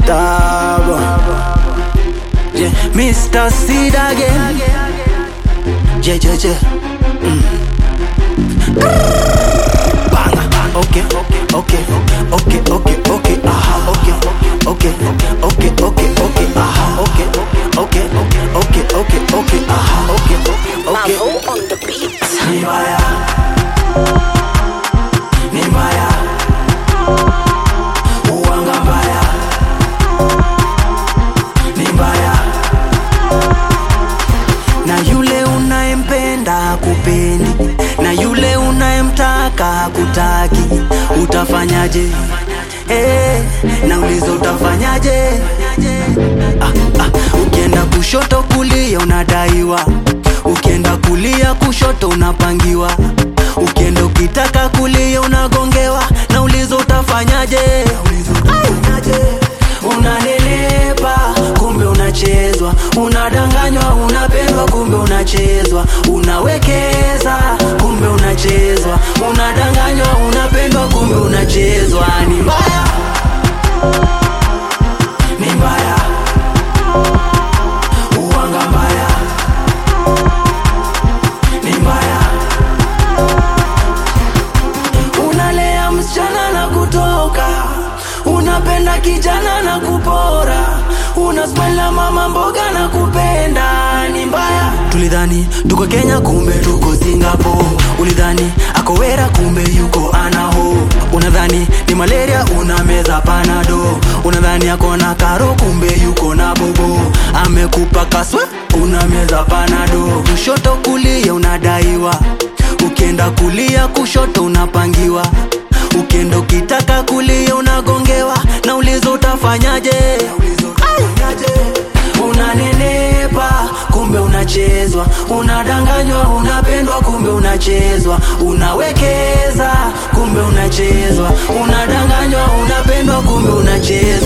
Stubborn. Yeah, Mr. Seed again. Yeah, yeah, yeah. Mm. Bang. Okay, okay, okay, okay, okay, aha, okay, okay, okay, okay, okay, aha, okay, okay, okay, okay, okay, aha, okay, okay. Mavo on the beat. Ni mbaya, ni mbaya, uwanga mbaya, ni mbaya, na yule unayempenda kupendi, na yule unayemtaka kutaki, utafanyaje? Eh, nauliza utafanyaje? ah, ah. Ukienda kushoto kulia unadaiwa, ukienda kulia kushoto unapangiwa, ukienda ukitaka kulia unagongewa. Nauliza utafanyaje? Unanenepa kumbe unachezwa, unadanganywa, unapendwa kumbe unachezwa, unawekeza kumbe unachezwa, unadanganywa, unapendwa kumbe unachezwa. Ni mbaya, ni mbaya, uwanga mbaya, ni mbaya. Unalea msichana na kutoka, unapenda kijana na kupora, unasmaila mama mboga na kupenda, ni mbaya. Tulidhani tuko Kenya, kumbe tuko Singapore. Ulidhani ako wera, kumbe yuko anaho. Unadhani ni malaria, unameza panado. Unadhani ako na karo, kumbe yuko na bobo. Amekupa kaswe, unameza panado. Kushoto kulia unadaiwa, ukienda kulia kushoto unapangiwa ukienda ukitaka kulia unagongewa nauliza utafanyaje unanenepa kumbe unachezwa unadanganywa unapendwa kumbe unachezwa unawekeza kumbe unachezwa unadanganywa unapendwa kumbe unachezwa